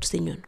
si ñun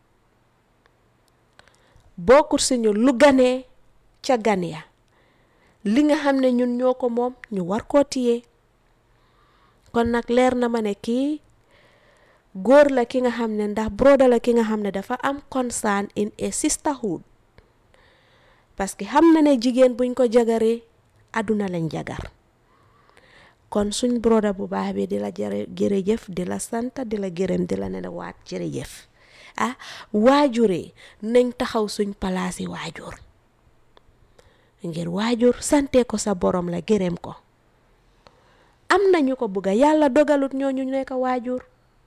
bokkut si ñun lu ganee ca gan ya li nga xam ne ñun ñoo ko moom ñu war koo téye kon nag leer na ma ne kii góor la ki nga xam ne ndax broda la ki nga xam ne dafa am concern in a sisterhood parce que xam na ne jigéen buñ ko jagaree àdduna lañ jagar kon suñ broda bu baax bi di la jërë jërëjëf di la sant di la gërëm di la ne waat jërëjëf ah waajure nañ taxaw suñ palaasi waajur ngir waajur sante ko sa borom la gërëm ko am nañu ko bugga yàlla dogalut ñooñu nekk waajur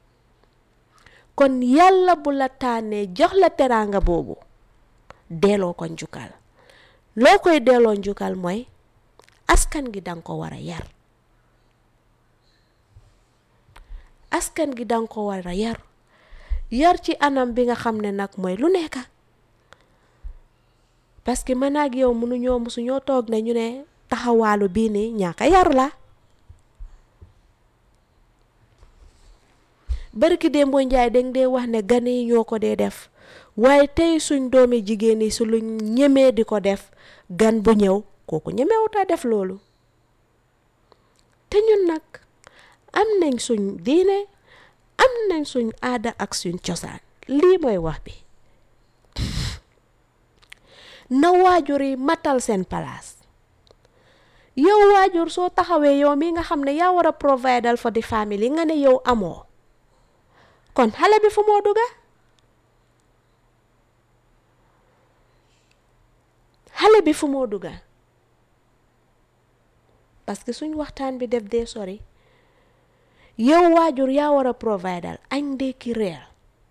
kon yàlla bu la tànnee jox la teraanga boobu delloo ko njukkal loo koy delloo njukkal mooy askan gi danga ko war a yar askan gi danga ko war a yar yar ci anam bi nga xam ne nag mooy lu nekk parce que man ak yow mënuñoo mësuñoo toog ne ñu ne taxawaalu bii nii ñaaka yar la barki démboo njaay danga dee wax ne gane yi ñoo ko dee def waaye tey suñ doomi jigéen yi su lu ñemee di ko def gan bu ñëw kooku ñemewuta def loolu te ñun nag am nañ suñ diine am nañ suñ aada ak suñ cosaan lii mooy wax bi na waajur yi matal seen palaas yow waajur soo taxawee yow mi nga xam ne yaa war a providal for the family nga ne yow amoo kon xale bi fu moo dugga xale bi fu moo dugga parce que suñ waxtaan bi def dee sori yow waajur yaa war a providal añ ndékki reer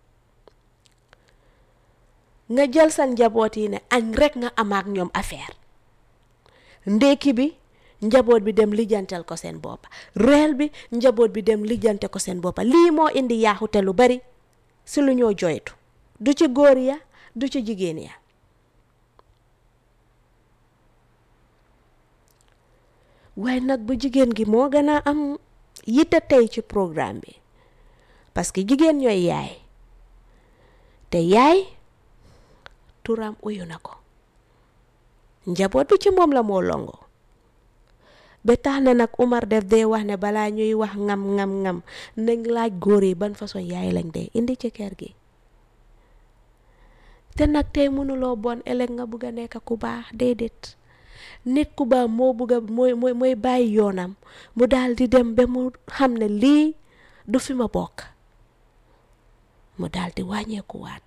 nga jël sa njaboot yi ne añ rekk nga am ak ñoom affaire ndékki bi njaboot bi dem lijjantel ko seen boppa reer bi njaboot bi dem lijjante ko seen boppa lii moo indi yaaxute lu bari si lu ñoo joytu du ci góor ya du ci jigéen ya waaye nag bu jigéen gi moo gën a am yitte tey ci programme bi parce que jigéen ñooy yaay te yaay turam uyu na ko njaboot bi ci moom la moo longo ba tax na nag Umar def dee wax ne balaa ñuy wax ngam ngam ngam nañ laaj góor yi ban façon yaay lañ dee indi ci kër gi te nag tey mënuloo bon ëllëg nga bugg a nekk ku baax déedéet nit ku baax moo bugg a mooy mooy mooy bàyyi yoonam mu daal di dem ba mu xam ne lii du fi ma bokk mu daal di wàññeeku waat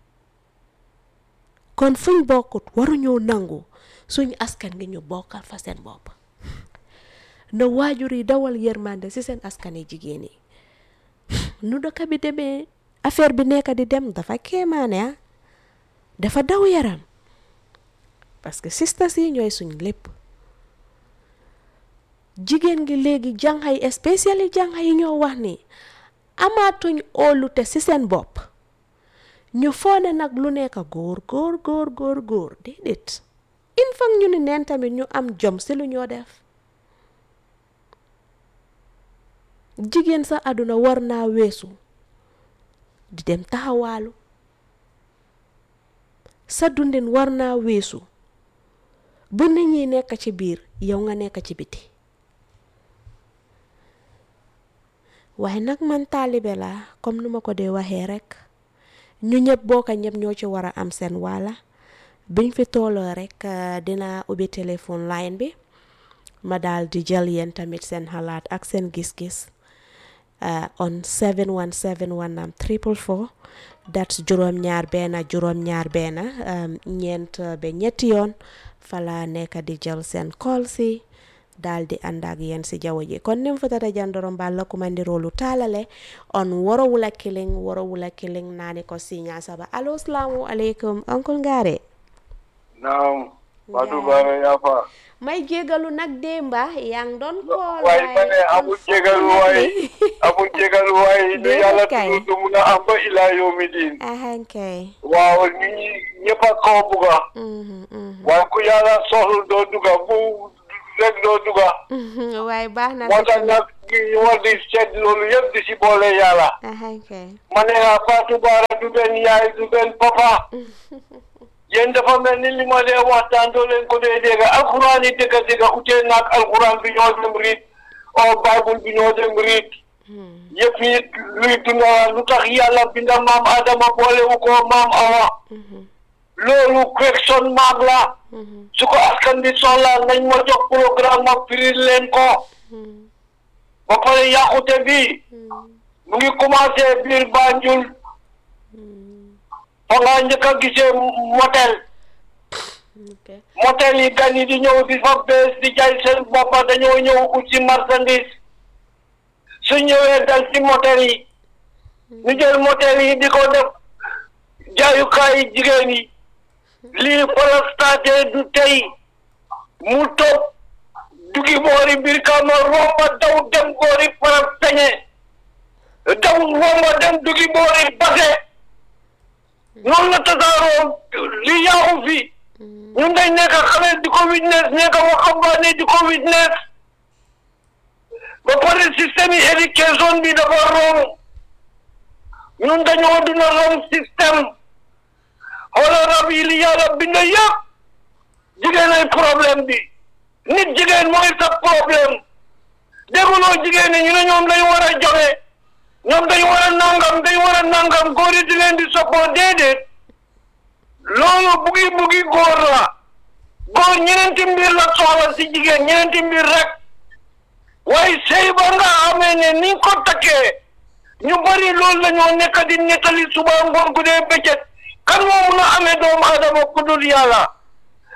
kon fuñ bokkut waruñoo nangu suñ askan gi ñu bokkal fa seen bopp na waajur yi dawal yërmande ci seen askan yi jigéen yi nu dëkk bi demee affaire bi nekk di dem dafa kéemaane ah dafa daw yaram parce que sisters yi ñooy suñ lépp jigéen gi léegi jànxa yi spécial yi jànxa yi ñoo wax ni amaatuñ óolute ci seen bopp ñu foone nag lu nekk góor góor góor góor góor déedéet il faut ñu ni neen tamit ñu am jom ci lu ñoo def jigéen sa àdduna war naa weesu di dem taxawaalu sa dundin war naa weesu bu nit ñi nekk ci biir yow nga nekk ci biti waaye nag man taalibe la comme nu ma ko dee waxee rekk ñu ñëpp bokka ñëpp ñoo ci war a am seen wàlla biñ fi tooloo rekk dina ubbi téléphone line bi ma daal di jël yéen tamit seen xalaat ak seen gis-gis on 717 am triple four that's juróom-ñaar benn juróom-ñaar benn ñeent ba ñetti yoon fala nekk di jël seen call si daal di ànd ak yéen si jaww ji kon nim futata jandoro mballa kumandirolu taalale on woro wula kiling woro wula kiling naani ko siña saba allo salamu aleykum oncle Ngare naam Fatou Bara Yafa may jégalu nag démba yaa ngi doon kool waaye ma ne amul jégalu waay amul jégalu waay du yàlla tudd du mun a am ba ilaa yawmi diin ahankay waaw nit ñi ñëpp a koo bugga waaye ku yàlla soxlu doo dugga bu rek doo duga waaye baax na moo tax nag ñu war di seet loolu yëpp di si boole yàlla ahan kay ma ne la Fatou Bara du benn yaay du benn papa yéen dafa mel ni li ma dee waxtaan doo leen ko dee dégg alxuraan yi dëgg dëgg utee naag alxuraan bi ñoo dem riit o bible bi ñoo dem riit yëpp yi luy dunda lu tax yàlla binda maam Adama boolewu ko maam Awa loolu question maag la su ko askan bi soxla nañ ma jox programme ma firil leen ko ba pare yàqute bi mu ngi commencé biir Banjul fa nga njëkk a gisee motel ok motel yi gan yi di ñëw di fa bees di jaay seen boppa dañoo ñëw ut ci marchandise su ñëwee dal ci motel yi ñu jël motel yi di ko def jaayukaay jigéen yi lii parastaté du tey mu toog dugi boori biir kama romba daw dem boori parastañe daw romba dem dugi boori base noonu la tasaaroo li yaaxu fi ñun dañ nekk xale di ko witness nekk waxambaane di ko witness ba pare système yi éducation bi dafa rong ñun dañoo duna rong système xoolal rab yi li yàlla bind yëpp jigéen ay problème bi nit jigéen mooy sa problème dégguloo jigéen ñi ñu ne ñoom dañu war a joxe ñoom dañu war a nangam dañu war a nangam góor yi di leen di soppoo déedéet loolu bugi bugi góor la góor ñeneenti mbir la soxla si jigéen ñeneenti mbir rek waaye sëy ba nga xamee ne ni nga ko takkee ñu bari loolu la ñoo nekk di nettali suba ngoon gu dee bëccëg kan moo mun a amee doomu adama ku dul yàlla